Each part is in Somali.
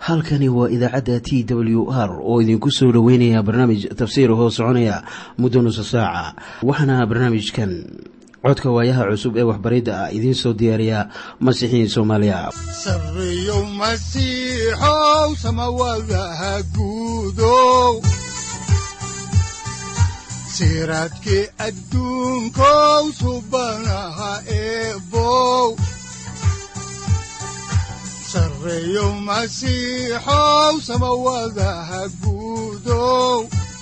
halkani waa idaacadda t w r oo idinku soo dhoweynaya barnaamij tafsiir hoo soconaya muddo nusa saaca waxaana barnaamijkan codka waayaha cusub ee waxbaridda ah idiin soo diyaariya masiixiin soomaaliya sareyow masiixow samawadaha guudow siraadkii adduunkow subanaha eebow sareyow masiixow samawadaha guudow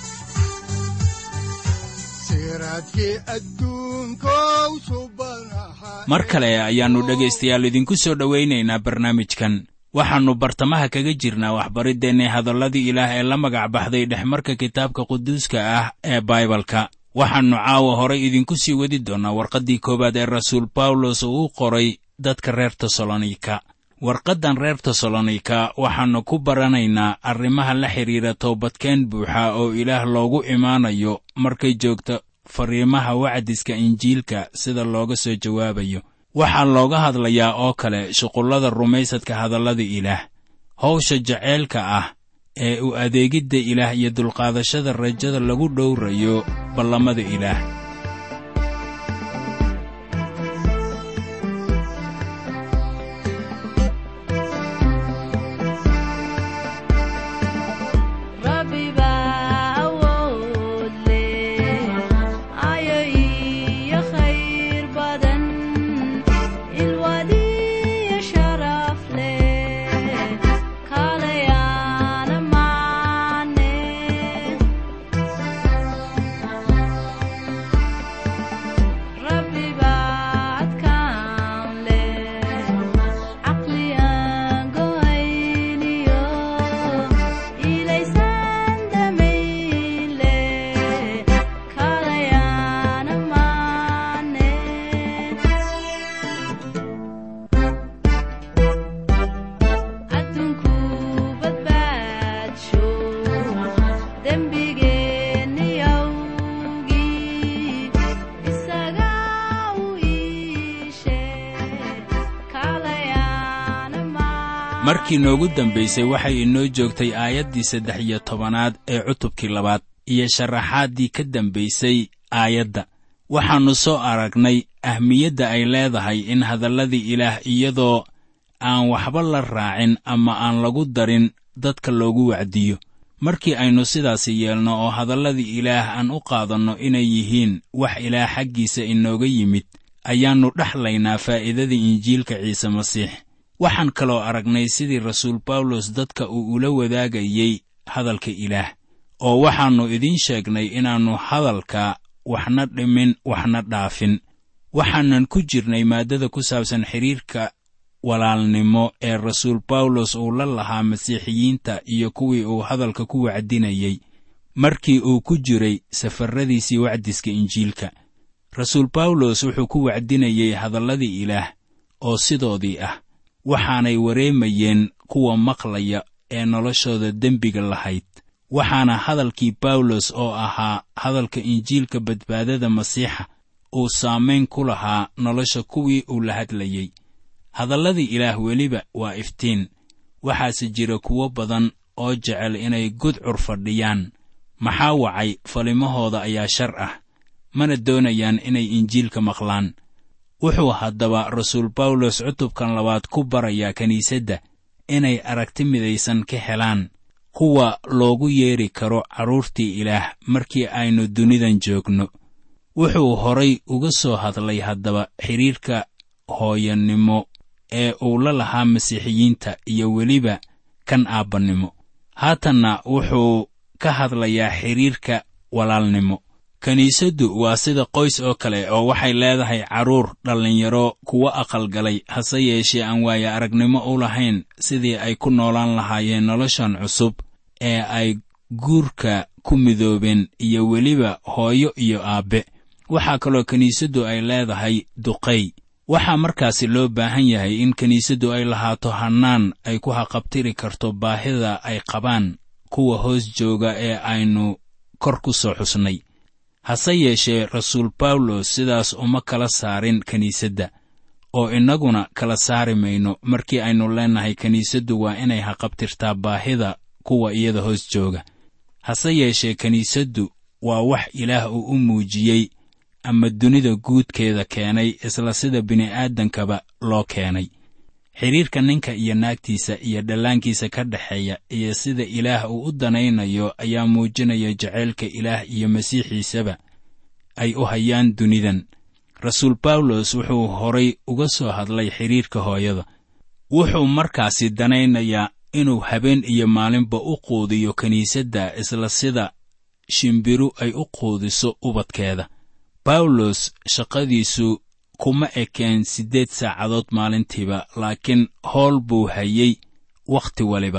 mar kale ayaannu dhegaystayaal idinku soo dhowaynaynaa barnaamijkan waxaannu bartamaha kaga jirnaa waxbariddeenna hadalladii ilaah ee la magac baxday dhexmarka kitaabka quduuska ah ee baibalka waxaannu caawa horay idinku sii wadi doonnaa warqaddii koowaad ee rasuul bawlos uu u qoray dadka reer tesalonika warqaddan reer tesalonika waxaannu ku baranaynaa arrimaha la xidhiira toobadkeen buuxa oo ilaah loogu imaanayo markay joogto fariimaha wacdiska injiilka sida looga soo jawaabayo waxaa looga hadlayaa oo kale shuqullada rumaysadka hadallada ilaah hawsha jaceylka ah ee u adeegidda ilaah iyo dulqaadashada rajada lagu dhowrayo ballamada ilaah markii noogu dambaysay waxay inoo joogtay aayaddii saddex iyo tobanaad ee cutubkii labaad iyo sharaxaaddii ka dambaysay aayadda waxaannu soo aragnay ahmiyadda ay leedahay in hadalladii ilaah iyadoo aan waxba la raacin ama aan lagu darin dadka loogu wacdiyo markii aynu sidaasi yeelno oo hadalladii ilaah aan u qaadanno inay yihiin wax ilaah xaggiisa inooga yimid ayaannu dhexlaynaa faa'iidadii injiilka ciise masiix waxaan kaloo aragnay sidii rasuul bawlos dadka uu ula wadaagayey hadalka ilaah oo waxaannu idiin sheegnay inaannu hadalka waxna dhimin waxna dhaafin waxaanan ku jirnay maaddada ku saabsan xidhiirka walaalnimo ee rasuul bawlos uu la lahaa masiixiyiinta iyo kuwii uu hadalka ku wacdinayey markii uu ku jiray safarradiisii wacdiska injiilka rasuul bawlos wuxuu ku wacdinayey hadalladii ilaah oo sidoodii ah waxaanay wareemayeen kuwa maqlaya ee noloshooda dembiga lahayd waxaana hadalkii bawlos oo ahaa hadalka injiilka badbaadada masiixa uu saamayn ku lahaa nolosha kuwii uu la hadlayey hadalladii ilaah weliba waa iftiin waxaase jira kuwo badan oo jecel inay gudcur fadhiyaan maxaa wacay falimahooda ayaa shar ah mana doonayaan inay injiilka maqlaan wuxuu haddaba rasuul bawlos cutubkan labaad ku barayaa kiniisadda inay aragti midaysan ka helaan kuwa loogu yeedhi karo carruurtii ilaah markii aynu dunidan joogno wuxuu horay uga soo hadlay haddaba xidhiirka hooyanimo ee uu la lahaa masiixiyiinta iyo weliba kan aabbannimo haatanna wuxuu ka hadlayaa xidhiirka walaalnimo kiniisaddu waa sida qoys oo kale oo waxay leedahay carruur dhallinyaro kuwo aqalgalay hase yeeshee aan waaye aragnimo u lahayn sidii ay ku noolaan lahaayeen noloshan cusub ee ay guurka ku midoobeen iyo weliba hooyo iyo aabbe waxaa kaloo kiniisaddu ay leedahay duqay waxaa markaasi loo baahan yahay in kiniisaddu ay lahaato hannaan ay ku haqabtiri karto baahida ay qabaan kuwa hoos jooga ee aynu kor ku soo xusnay hase yeeshee rasuul bawlos sidaas uma kala saarin kiniisadda oo innaguna kala saari mayno markii aynu leennahay kiniisaddu waa inay haqabtirtaa baahida kuwa iyada hoos jooga hase yeeshee kiniisaddu waa wax ilaah uu u muujiyey ama dunida guudkeeda keenay isla sida bini'aadankaba loo keenay xidhiirka ninka iyo naagtiisa iyo dhallaankiisa ka dhexeeya iyo sida ilaah uu u danaynayo ayaa muujinaya jacaylka ilaah iyo masiixiisaba ay u hayaan dunidan rasuul bawlos wuxuu horay uga soo hadlay xidhiirka hooyada wuxuu markaasi danaynayaa inuu habeen iyo maalinba u quudiyo kiniisadda isla sida shimbiru ay u quudiso ubadkeeda bawlos shaqadiisu kuma ekeen siddeed saacadood maalintiiba laakiin howl buu hayey wakhti waliba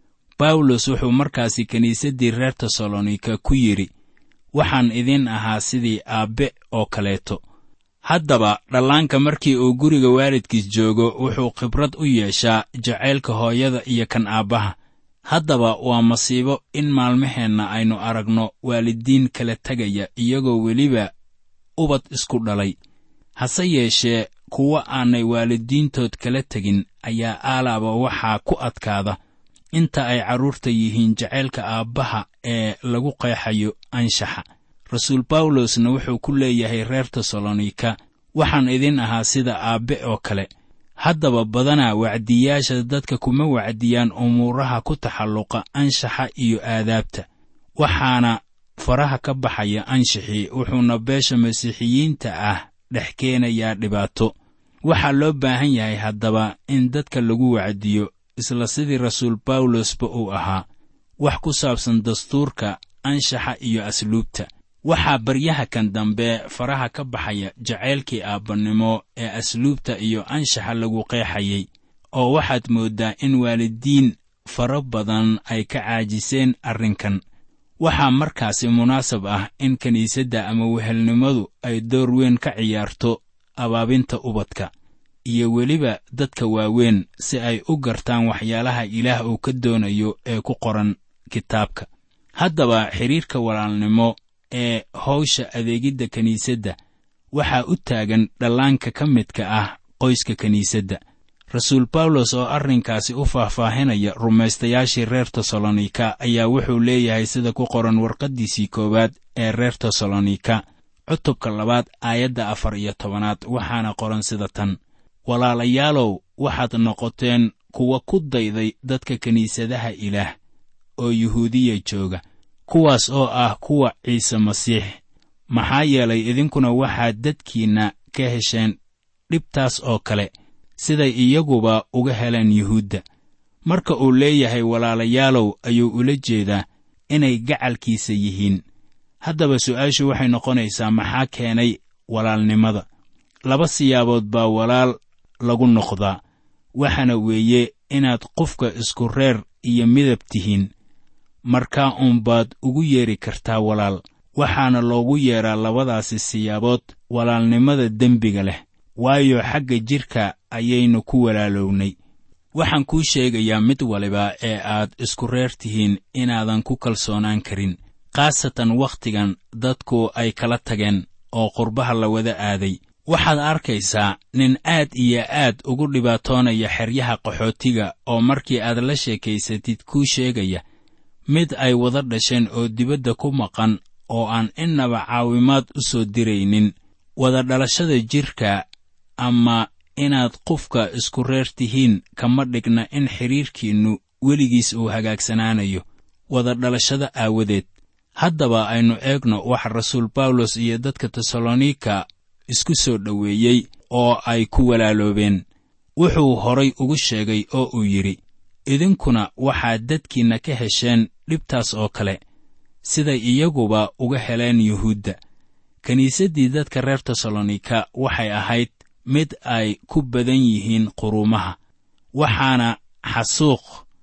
bawlos wuxuu markaasi kiniisaddii reer tesalonika ku yidhi waxaan idin ahaa sidii aabbe oo kaleeto haddaba dhallaanka markii uu guriga waalidkiis joogo wuxuu khibrad u yeeshaa jacaylka hooyada iyo kan aabbaha haddaba waa masiibo in maalmaheenna aynu aragno waalidiin kala tegaya iyagoo weliba ubad isku dhalay hase yeeshee kuwa aanay waalidiintood kala tegin ayaa aalaaba waxaa ku adkaada inta ay carruurta yihiin jacaylka aabbaha ee lagu qeexayo anshaxa rasuul bawlosna wuxuu ku leeyahay reer tesalonika waxaan idin ahaa sida aabbe oo kale haddaba badanaa wacdiyaasha dadka kuma wacdiyaan umuuraha ku taxalluqa anshaxa iyo aadaabta waxaana faraha ka baxaya anshaxii wuxuuna beesha masiixiyiinta ah dhex keenayaa dhibaato waxaa loo baahan yahay haddaba in dadka lagu wacdiyo isla sidii rasuul bawlosba uu ahaa wax ku saabsan dastuurka anshaxa iyo asluubta waxaa baryaha kan dambe faraha ka baxaya jacaylkii aabbannimo ee asluubta iyo anshaxa lagu qeexayay oo waxaad mooddaa in waalidiin fara badan ay ka caajiseen arrinkan waxaa markaasi munaasab ah in kiniisadda ama wehelnimadu ay door weyn ka ciyaarto abaabinta ubadka iyo weliba dadka waaweyn si ay u gartaan waxyaalaha ilaah uu ka doonayo ee ku qoran kitaabka haddaba xidhiirka walaalnimo ee hawsha adeegidda kiniisadda waxaa u taagan dhallaanka ka midka ah qoyska kiniisadda rasuul bawlos oo arrinkaasi u faahfaahinaya rumaystayaashii reer tesalonika ayaa wuxuu leeyahay sida ku qoran warqaddiisii koowaad ee reer tesalonika cutubka labaad aayadda afar iyo tobanaad waxaana qoran sida tan walaalayaalow waxaad noqoteen kuwa ku dayday dadka kiniisadaha ilaah oo yuhuudiya jooga kuwaas oo ah kuwa ciise masiix maxaa yeelay idinkuna waxaad dadkiinna ka hesheen dhibtaas oo kale siday iyaguba uga heleen yuhuudda marka uu leeyahay walaalayaalow ayuu ula jeedaa inay gacalkiisa yihiin haddaba su'aashu waxay noqonaysaa maxaa keenay walaalnimada laba siyaabood baa walaal lagu noqdaa waxaana weeye inaad qofka isku reer iyo midab tihiin markaa uunbaad ugu yeedhi kartaa walaal waxaana loogu yeedhaa labadaasi siyaabood walaalnimada dembiga leh waayo xagga jidhka ayaynu ku walaalownay waxaan kuu sheegayaa mid waliba ee aad isku reer tihiin inaadan ku kalsoonaan karin khaasatan wakhtigan dadku ay kala tageen oo qurbaha la wada aaday waxaad arkaysaa nin aad iyo aad ugu dhibaatoonaya xeryaha qaxootiga oo markii aad la sheekaysatid kuu sheegaya mid ay wada dhasheen oo dibadda ku maqan oo aan innaba caawimaad u soo diraynin wada dhalashada jidhka ama inaad qofka isku reer tihiin kama dhigna in xidhiirkiinnu weligiis uu hagaagsanaanayo wada dhalashada aawadeed haddaba aynu eegno waxa rasuul bawlos iyo dadka tesalonika isku soo dhoweeyey oo ay ku walaaloobeen wuxuu horay ugu sheegay oo uu yidhi idinkuna waxaad dadkiinna ka hesheen dhibtaas oo kale siday iyaguba uga heleen yuhuudda kiniisaddii dadka reer tesalonika waxay ahayd mid ay ku badan yihiin quruumaha waxaana xasuuq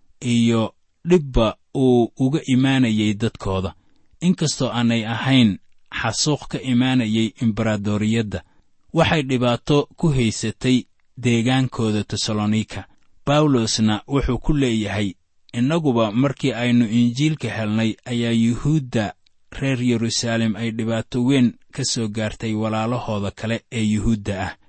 iyo dhibba uu uga imaanayay dadkooda inkastoo aanay ahayn xasuuq ka imaanayay embaradoriyadda waxay dhibaato ku haysatay deegaankooda tesalonika bawlosna wuxuu ku leeyahay innaguba markii aynu injiilka helnay ayaa yuhuudda reer yeruusaalem ay dhibaato weyn ka soo gaartay walaalahooda kale ee yuhuudda ah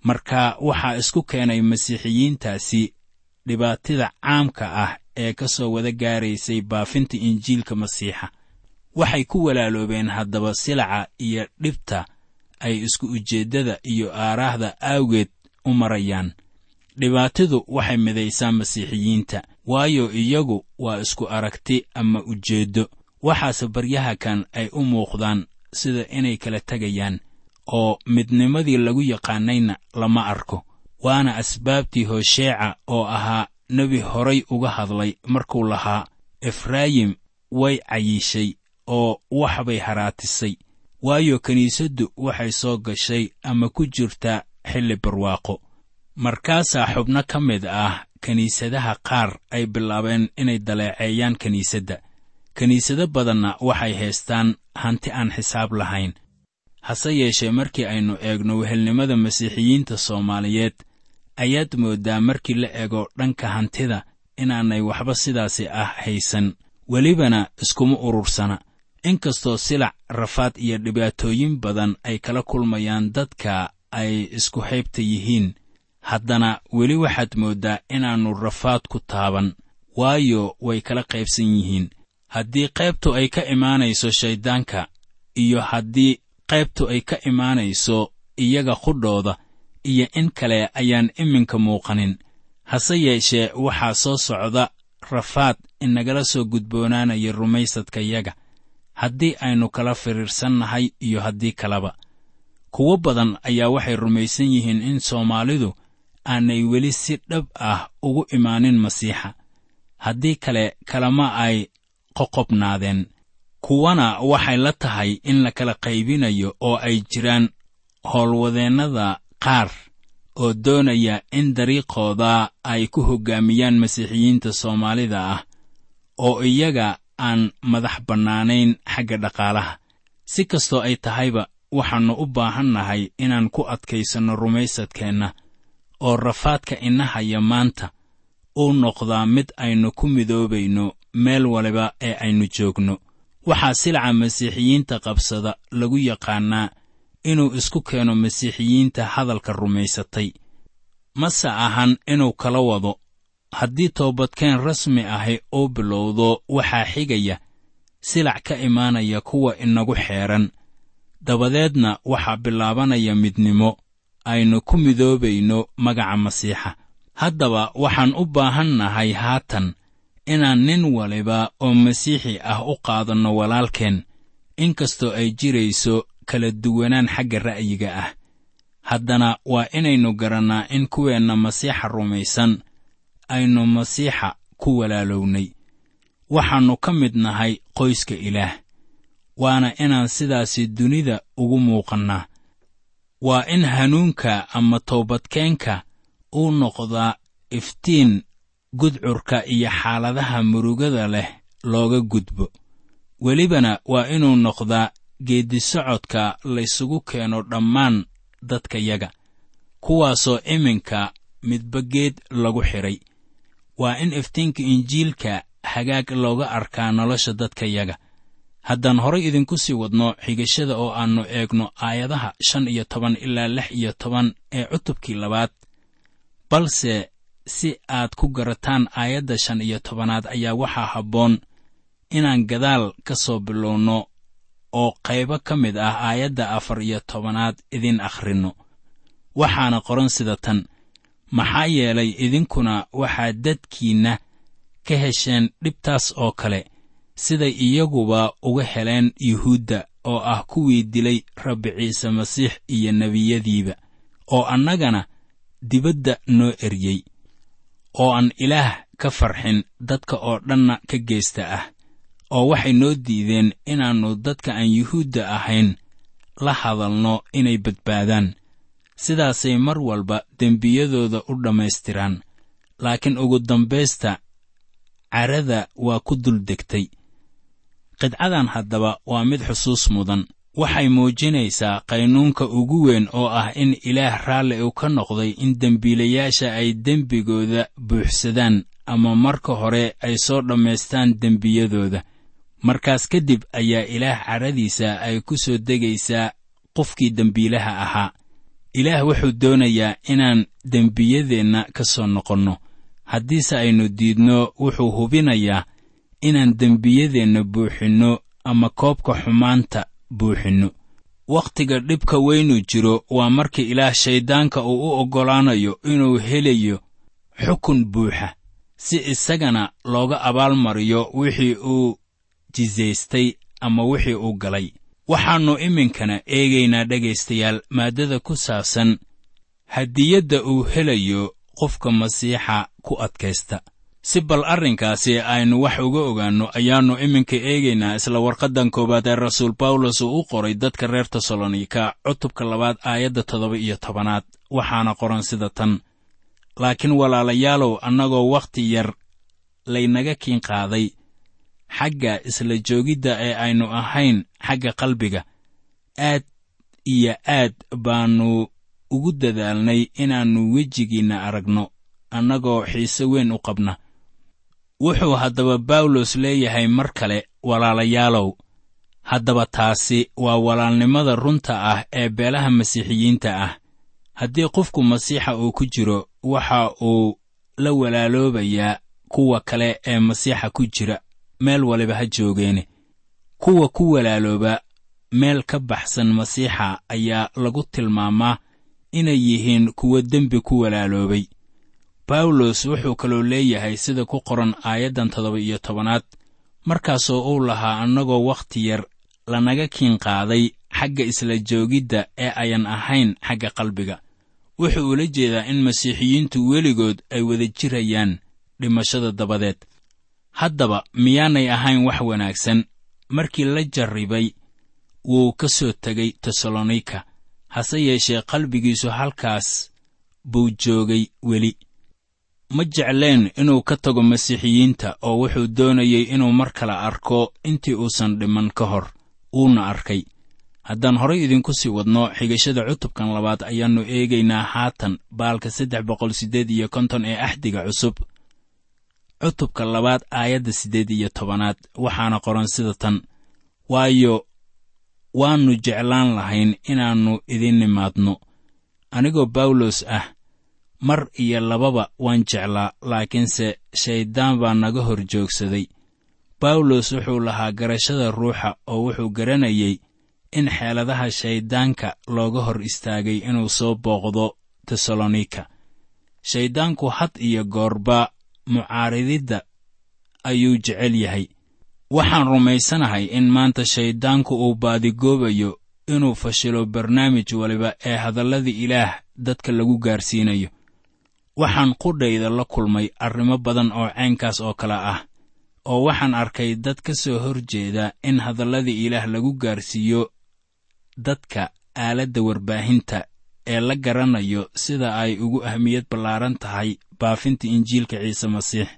marka waxaa isku keenay masiixiyiintaasi dhibaatida caamka ah ee ka soo wada gaaraysay baafinta injiilka masiixa waxay ku walaaloobeen haddaba silaca iyo dhibta ay isku ujeeddada iyo aaraahda awgeed u marayaan dhibaatidu waxay midaysaa masiixiyiinta waayo iyagu waa isku aragti ama ujeeddo waxaase baryaha kan ay u muuqdaan sida inay kala tegayaan oo midnimadii lagu yaqaanayna lama arko waana asbaabtii hosheeca oo ahaa nebi horay uga hadlay markuu lahaa efraayim way cayiishay oo waxbay haraatisay waayo kiniisaddu waxay soo gashay ama ku jirtaa xilli barwaaqo markaasaa xubno ka mid ah kiniisadaha qaar ay bilaabeen inay daleeceeyaan kiniisadda kiniisado badanna waxay haystaan hanti aan xisaab lahayn hase yeeshee markii aynu eegno wehelnimada masiixiyiinta soomaaliyeed ayaad mooddaa markii la ego dhanka hantida inaanay waxba sidaasi ah haysan welibana iskuma urursana inkastoo silac rafaad iyo dhibaatooyin badan ay kala kulmayaan dadka ay isku haybta yihiin haddana weli waxaad mooddaa inaannu rafaad ku taaban waayo way kala qaybsan yihiin haddii qaybtu ay ka imaanayso shayddaanka iyo haddii qaybtu ay ka imaanayso iyaga qudhooda iyo in kale ayaan iminka muuqanin hase yeeshee waxaa soo socda rafaad inagala soo gudboonaanaya rumaysadkayaga haddii aynu kala firiirsannahay iyo haddii kaleba kuwo badan ayaa waxay rumaysan yihiin in soomaalidu aanay weli si dhab ah ugu imaanin masiixa haddii kale kalama ay qoqobnaadeen kuwana waxay la tahay in la kala qaybinayo oo ay jiraan howlwadeennada qaar oo doonaya in dariiqooda ay ku hoggaamiyaan masiixiyiinta soomaalida ah oo iyaga aan madax bannaanayn xagga dhaqaalaha si kastoo ay tahayba waxaannu u baahannahay inaan ku adkaysanno rumaysadkeenna oo rafaadka inahaya maanta uu noqdaa mid aynu ku midoobayno meel waliba ee aynu joogno waxaa silaca masiixiyiinta qabsada lagu yaqaannaa inuu isku keeno masiixiyiinta hadalka rumaysatay mase ahan inuu kala wado haddii toobadkeen rasmi ahi uu bilowdo waxaa xigaya silac ka imaanaya kuwa inagu xeedhan dabadeedna waxaa bilaabanaya midnimo aynu ku midoobayno magaca masiixa haddaba waxaan u baahannahay haatan inaan nin waliba oo masiixi ah u qaadanno walaalkeen inkastoo ay jirayso kala duwanaan xagga ra'yiga ah haddana waa inaynu garannaa in kuweenna masiixa rumaysan aynu masiixa ku walaalownay waxaannu ka mid nahay qoyska ilaah waana inaan sidaasi dunida ugu muuqannaa waa in hanuunka ama toobadkeenka uu noqdaa iftiin gudcurka iyo xaaladaha murugada leh looga gudbo welibana waa inuu noqdaa geeddisocodka laysugu keeno dhammaan dadkayaga kuwaasoo iminka midba geed lagu xidhay waa in iftiinka injiilka hagaag looga arkaa nolosha dadkayaga haddaan horay idinku sii wadno xigashada oo aannu eegno aayadaha shan iyo toban ilaa lix iyo toban ee cutubkii labaad balse si aad ku garataan aayadda shan iyo tobanaad ayaa waxaa habboon inaan gadaal ka soo bilowno oo qaybo ka mid ah aayadda afar iyo tobanaad idin akhrinno waxaana qoran sida tan maxaa yeelay idinkuna waxaad dadkiinna ka hesheen dhibtaas oo kale siday iyaguba uga heleen yuhuudda oo ah kuwii dilay rabbi ciise masiix iyo nebiyadiiba oo annagana dibadda noo eryey oo aan ilaah ka farxin dadka oo dhanna ka geesta ah oo waxay noo diideen inaannu dadka aan yuhuudda ahayn la hadalno inay badbaadaan sidaasay mar walba dembiyadooda u dhammaystiraan laakiin ugu dambaysta carada waa ku dul degtay qidcadan haddaba waa mid xusuus mudan waxay muujinaysaa qaynuunka ugu weyn oo ah in ilaah raalli uu ka noqday in dembiilayaasha ay dembigooda buuxsadaan ama marka hore ay soo dhammaystaan dembiyadooda markaas kadib ayaa ilaah caradiisa ay ku soo degaysaa qofkii dembiilaha ahaa ilaah wuxuu doonayaa inaan dembiyadeenna ka soo noqonno haddiise aynu diidno wuxuu hubinayaa inaan dembiyadeenna buuxinno ama koobka xumaanta buuxinno wakhtiga dhibka weynu jiro waa marka ilaah shayddaanka uu u oggolaanayo inuu helayo xukun buuxa si isagana looga abaalmariyo wixii uu jisaystay ama wixii uu galay waxaannu iminkana eegaynaa dhegaystayaal maaddada ku saabsan hadiyadda uu helayo qofka masiixa ku adkaysta si bal arrinkaasi aynu wax uga ogaanno ayaannu iminka eegaynaa isla warqaddan koowaad ee rasuul bawlos uu u qoray dadka reer tesalonika cutubka labaad aayadda toddoba iyo tobanaad waxaana qoran sida tan laakiin walaalayaalow annagoo wakhti yar laynaga kiin qaaday xagga isla joogidda ee aynu ahayn xagga qalbiga aad iyo aad baannu ugu dadaalnay inaannu wejigiinna aragno annagoo xiise weyn u qabna wuxuu haddaba bawlos leeyahay mar kale walaalayaalow haddaba taasi waa walaalnimada runta ah ee beelaha masiixiyiinta ah haddii qofku masiixa uu ku jiro waxa uu la walaaloobayaa kuwa kale ee masiixa ku jira meel waliba ha joogeene kuwa ku walaalooba meel ka baxsan masiixa ayaa lagu tilmaamaa inay yihiin kuwa dembi ku walaaloobay bawlos wuxuu kaloo leeyahay sida ku qoran aayaddan toddoba iyo tobanaad markaasoo uu lahaa annagoo wakhti yar lanaga kiin qaaday xagga isla joogidda ee ayan ahayn xagga qalbiga wuxuu ula jeedaa in masiixiyiintu weligood ay wada jirayaan dhimashada dabadeed haddaba miyaanay ahayn wax wanaagsan markii la jarribay wuu ka soo tegay tesalonika hase yeeshee qalbigiisu halkaas buu joogay weli ma jecleen inuu ka tago masiixiyiinta oo wuxuu doonayey inuu mar kale arko intii uusan dhiman ka hor wuuna arkay haddaan horay idinku sii wadno xigashada cutubkan labaad ayaannu eegaynaa haatan baalka saddex boqol siddeed iyo konton ee axdiga cusub cutubka labaad aayadda siddeed iyo tobanaad waxaana qoran sida tan waayo waannu jeclaan lahayn inaannu idin nimaadno anigoo bawlos ah mar iyo lababa waan jeclaa laakiinse shayddaan baa naga hor joogsaday bawlos wuxuu lahaa garashada ruuxa oo wuxuu garanayey in xeeladaha shayddaanka looga hor istaagay inuu soo booqdo tesalonika shayddaanku had iyo goorba mucaarididda ayuu jecel yahay waxaan rumaysanahay in maanta shayddaanku uu baadigoobayo inuu fashilo barnaamij waliba ee hadallada ilaah dadka lagu gaarsiinayo waxaan qudhayda la kulmay arrimo badan oo caynkaas oo kale ah oo waxaan arkay dad ka soo hor jeeda in hadallada ilaah lagu gaarsiiyo dadka aaladda warbaahinta ee la garanayo sida ay ugu ahmiyad ballaaran tahay baafinta injiilka ciise masiix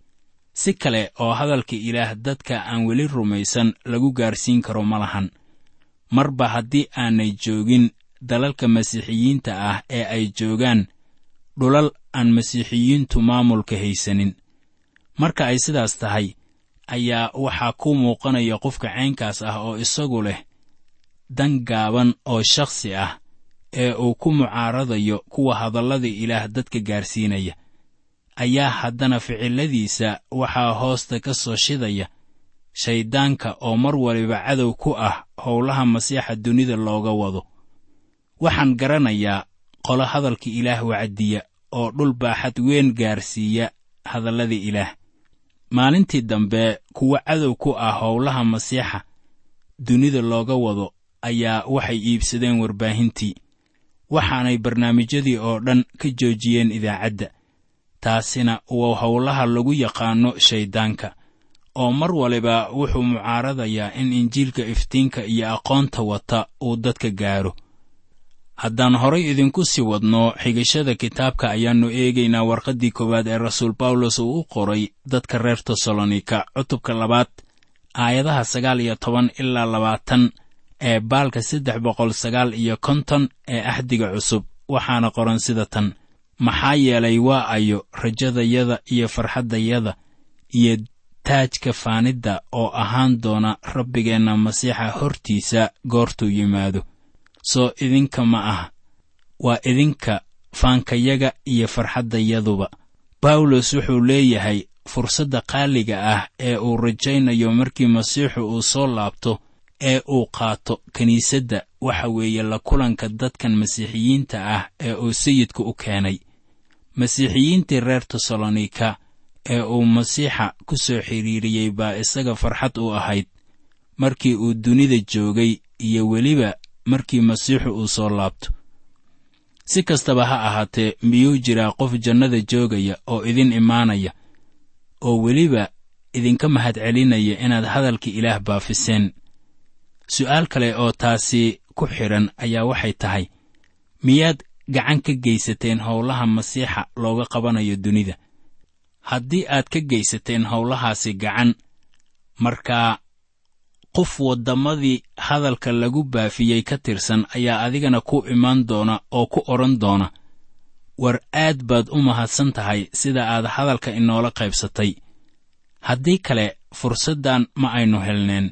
si kale oo hadalka ilaah dadka aan weli rumaysan lagu gaarsiin karo ma lahan marba haddii aanay joogin dalalka masiixiyiinta ah ee ay joogaan dhulal aan masiixiyiintu maamulka haysanin marka ay sidaas tahay ayaa waxaa ku muuqanaya qofka caynkaas ah oo isagu leh dan gaaban oo shakhsi ah ee uu ku mucaaradayo kuwa hadallada ilaah dadka gaarsiinaya ayaa haddana ficiladiisa waxaa hoosta ka soo shidaya shayddaanka oo mar waliba cadow ku ah howlaha masiixa dunida looga wado waxaan garanayaa qolo hadalka ilaah wacdiya oo dhul baaxad weyn gaarsiiya hadallada ilaah maalintii dambe kuwa cadow ku ah howlaha masiixa dunida looga wado ayaa waxay iibsadeen warbaahintii waxaanay barnaamijyadii oo dhan ka joojiyeen idaacadda taasina waa howlaha lagu yaqaanno shayddaanka oo mar waliba wuxuu mucaaradayaa in injiilka iftiinka iyo aqoonta wata uu dadka gaaro haddaan horay idinku sii wadno xigashada kitaabka ayaannu eegaynaa warqaddii koowaad ee rasuul bawlos uu u qoray dadka reer tesalonika cutubka labaad aayadaha sagaal iyo toban ilaa labaatan ee baalka saddex boqol sagaal iyo konton ee axdiga cusub waxaana qoran sida tan maxaa yeelay waa ayo rajadayada iyo farxaddayada iyo taajka faanidda oo ahaan doona rabbigeenna masiixa hortiisa goortuu yimaado soo idinka ma ah waa idinka faankayaga iyo farxaddayaduba bawlos wuxuu leeyahay fursadda qaaliga ah ee uu rajaynayo markii masiixu uu soo laabto ee uu qaato kiniisadda waxa weeye la kulanka dadkan masiixiyiinta ah ee uu sayidku u keenay masiixiyiintii reer tesalonika ee uu masiixa ku soo xidhiiriyey baa isaga farxad u ahayd markii uu dunida joogay iyo weliba markii masiixu uu soo laabto si kastaba ha ahaatee miyuu jiraa qof jannada joogaya oo idin imaanaya oo weliba idinka mahadcelinaya inaad hadalka ilaah baafiseen su'aal kale oo taasi ku xidhan ayaa waxay tahay miyaad gacan ka geysateen howlaha masiixa looga qabanayo dunida haddii aad ka geysateen howlahaasi gacan markaa qof waddamadii hadalka lagu baafiyey ka tirsan ayaa adigana ku imaan doona oo ku odhan doona war aad baad u mahadsan tahay sida aad hadalka inoola qaybsatay haddii kale fursaddan ma aynu helneen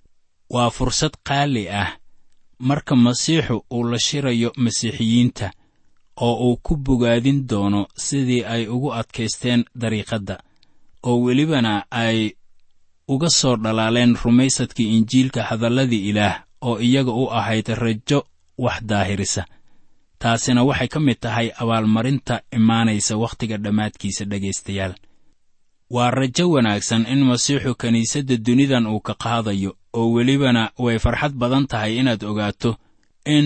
waa fursad qaali ah marka masiixu uu la shirayo masiixiyiinta oo uu ku bogaadin doono sidii ay ugu adkaysteen dariiqadda oo welibana ay uga soo dhalaaleen rumaysadkii injiilka hadalladii ilaah oo iyaga u ahayd rajo wax daahirisa taasina waxay ka mid tahay abaalmarinta imaanaysa wakhtiga dhammaadkiisa dhegaystayaal waa rajo wanaagsan in masiixu kiniisadda dunidan uu ka qaadayo oo welibana way farxad badan tahay inaad ogaato in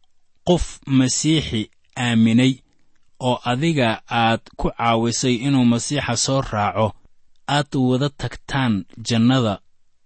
qof masiixi aaminay oo adiga aad ku caawisay inuu masiixa soo raaco aad wada tagtaan jannada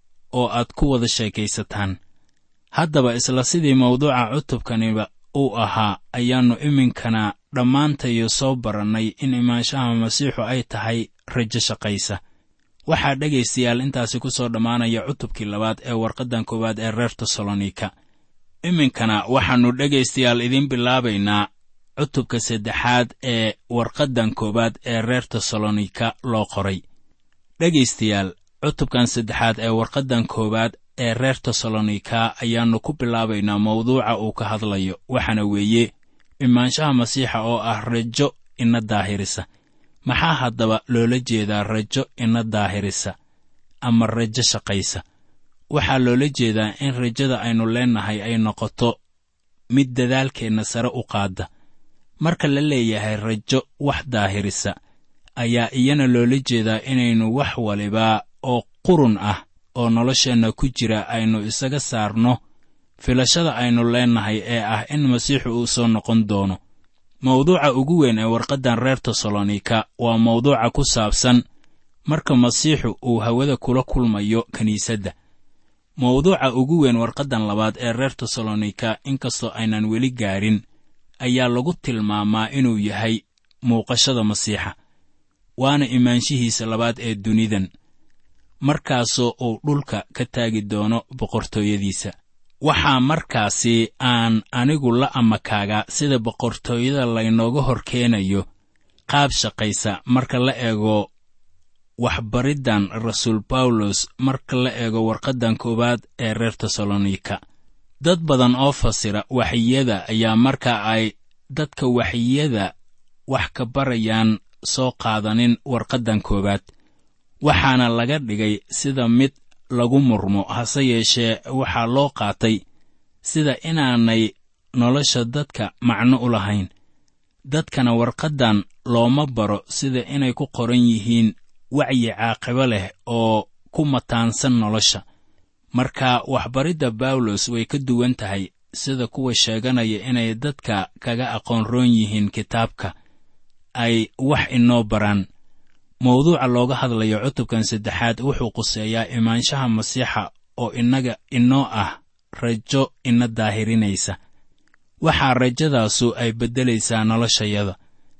oo aad ku wada sheekaysataan haddaba isla sidii mawduuca cutubkaniba uu ahaa ayaannu iminkana dhammaantayo soo barannay in imaanshaha masiixu ay tahay rajo shaqaysa waxaa dhegaystayaal intaasi ku soo dhammaanaya cutubkii labaad ee warqaddan koowaad ee reer tesalonika iminkana waxaannu dhegaystayaal idiin bilaabaynaa cutubka saddexaad ee warqaddan koowaad ee reer tesalonika loo qoray dhegaystayaal cutubkan saddexaad ee warqaddan koowaad ee reer tesalonika ayaannu ku bilaabaynaa mawduuca uu ka hadlayo waxaana weeye imaanshaha masiixa oo ah rajo ina daahirisa maxaa haddaba loola jeedaa rajo ina daahirisa ama rajo shaqaysa waxaa loola jeedaa in rajada aynu leennahay ay noqoto mid dadaalkeenna sare u qaadda marka la leeyahay rajo wax daahirisa ayaa iyana loola jeedaa inaynu wax waliba oo qurun ah oo nolosheenna ku jira aynu isaga saarno filashada aynu leennahay ee ah in masiixu uu soo noqon doono mawduuca ugu weyn ee warqaddan reer tesalonika waa mawduuca ku saabsan marka masiixu uu hawada kula kulmayo kiniisadda mawduuca ugu weyn warqaddan labaad ee reer tesalonika inkastoo aynan weli gaarin ayaa lagu tilmaamaa inuu yahay muuqashada masiixa waana imaanshihiisa labaad ee dunidan markaasoo uu dhulka ka taagi doono boqortooyadiisa waxaa markaasi aan anigu la amakaagaa sida boqortooyada laynooga hor keenayo qaab shaqaysa marka la eego waxbariddan rasuul bawlos marka la eego warqaddan koowaad ee reer tesalonika dad badan oo fasira waxyiyada ayaa marka ay dadka waxyiyada wax ka barayaan soo qaadanin warqaddan koowaad waxaana laga dhigay sida mid lagu murmo hase yeeshee waxaa loo qaatay sida inaanay nolosha dadka macno u lahayn dadkana warqaddan looma baro sida inay ku qoran yihiin wacyi caaqibo leh oo ku mataansan nolosha marka waxbaridda bawlos way ka duwan tahay sida kuwa sheeganaya inay dadka kaga aqoon roon yihiin kitaabka ay wax inoo baraan mawduuca looga hadlayo cutubkan saddexaad wuxuu quseeyaa imaanshaha masiixa oo innaga inoo ah rajo ina daahirinaysa waxaa rajadaasu ay beddelaysaa noloshayada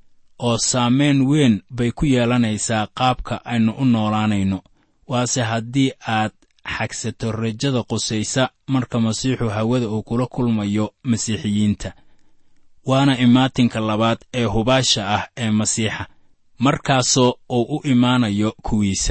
oo saamayn weyn bay ku yeelanaysaa qaabka aynu u noolaanayno waase haddii aad xagsato rajada qusaysa marka masiixu hawada uu kula kulmayo masiixiyiinta waana imaatinka labaad ee hubaasha ah ee masiixa markaasoo uu u imaanayo kuwiisa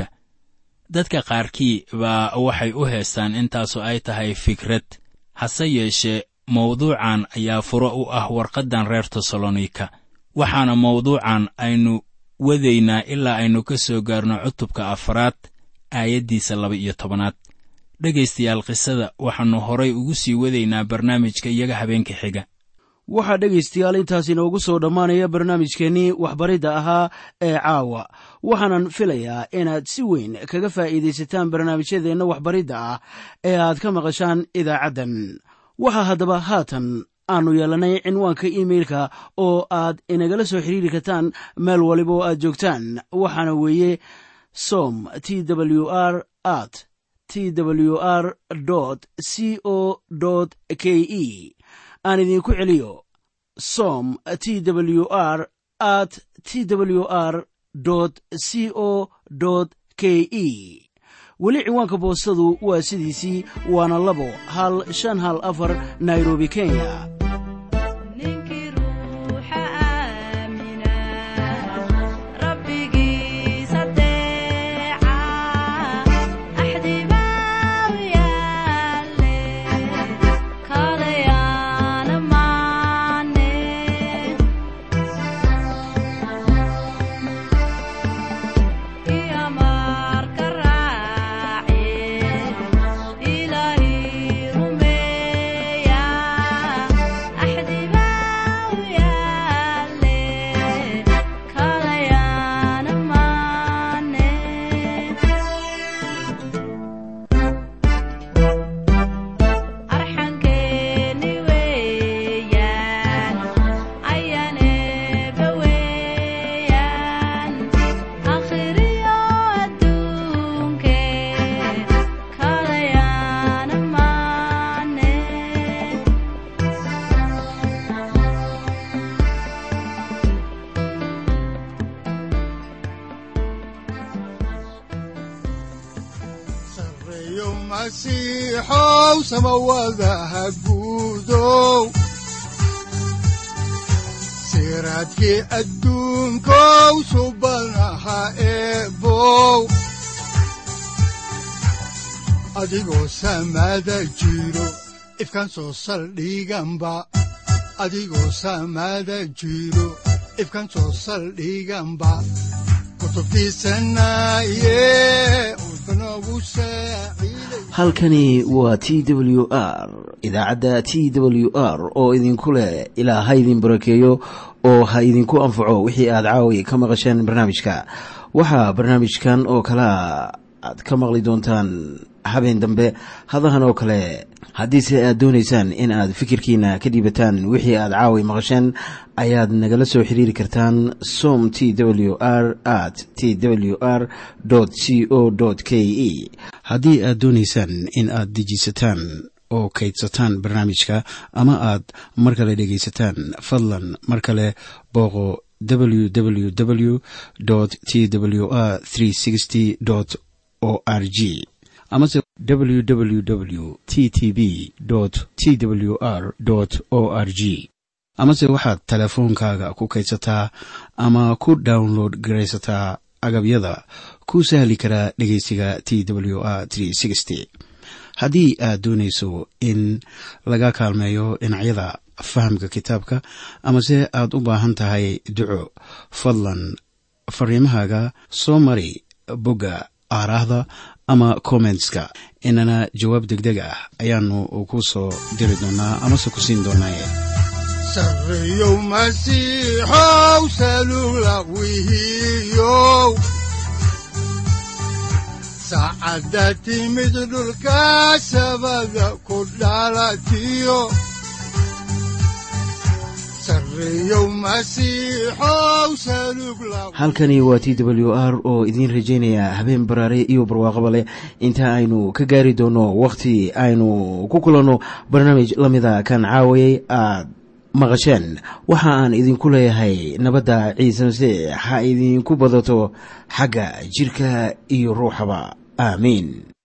dadka qaarkii baa waxay u heestaan intaasu ay tahay fikrad hase yeeshee mawduucan ayaa furo u ah warqaddan reer tesalonika waxaana mawduucan aynu wadaynaa ilaa aynu ka soo gaarno cutubka afaraad aayaddiisa laba iyo tobanaad dhegaystayaal qisada waxaannu horay ugu sii wadaynaa barnaamijka iyaga habeenka xiga waxaa dhegaystayaal intaas inoogu soo dhammaanaya barnaamijkeennii waxbaridda ahaa ee caawa waxaanan filayaa inaad si weyn kaga faa'iidaysataan barnaamijyadeenna waxbaridda ah ee aad ka maqashaan idaacaddan waxaa haddaba haatan aannu yeelannay cinwaanka iimeilka oo aad inagala soo xiriiri kartaan meel waliba oo aad joogtaan waxaana weeye som t w r at t w r c o k e aan idinku celiyo som t w r at t w r c o k e weli ciwaanka boostadu waa sidiisii waana labo hal shan hal afar nairobi kenya ninkii ruuxa aamina rabbigiis adeeca axdibaw yaale kalayaana maane iyo marka raace ilaahi rumeeya axdibaw yaale kalayaana maane arxankeeni weeyaan ayaneeba weeyaan akhriyo adduunke kalayaana maane sareeyo masiixow samawadaha guudow siraadkii adduunkow subanaha eebow adigoo samada jiro ifkan soo saldhiganba adigoo samada jiro ifkan soo saldhiganba kutubtiisanaye udbanogu saaciiday halkani waa t w r idaacadda t w r oo idinku leh ilaa ha idin barakeeyo oo ha idinku anfaco wixii aad caawi ka maqasheen barnaamijka waxaa barnaamijkan oo kalea aad ka maqli doontaan habeen dambe hadahan oo kale haddiise aad doonaysaan in aad fikirkiina ka dhiibataan wixii aad caawi maqasheen ayaad nagala soo xiriiri kartaan som t w r at t w r c o k e haddii aad doonaysaan in aad dejiisataan oo kaydsataan barnaamijka ama aad mar kale dhegaysataan fadlan mar kale booqo www t w r o r g amase www t t b t w r o r g amase waxaad teleefoonkaaga ku kaydsataa ama ku download garaysataa agabyada ku sahli karaa dhegeysiga t w r haddii aad doonayso in laga kaalmeeyo dhinacyada fahamka kitaabka amase aad u baahan tahay duco fadlan fariimahaaga soo mari bogga aaraahda ama kommentska inana jawaab degdeg ah ayaanu ku soo diri doonaa amase ku siin doonaaye sareeyow masiixow salula wihiyow saacadda timid dhulka sabada ku dhalatiyo sareeyow masiixow salug la halkani waa t w r oo idiin rajaynaya habeen baraare iyo barwaaqaba leh inta aynu ka gaari doono wakhti aynu ku kulanno barnaamij la mida kan caawayay aad maqasheen waxa aan idinku leeyahay nabadda ciise masiix ha idinku badato xagga jidhka iyo ruuxaba aamiin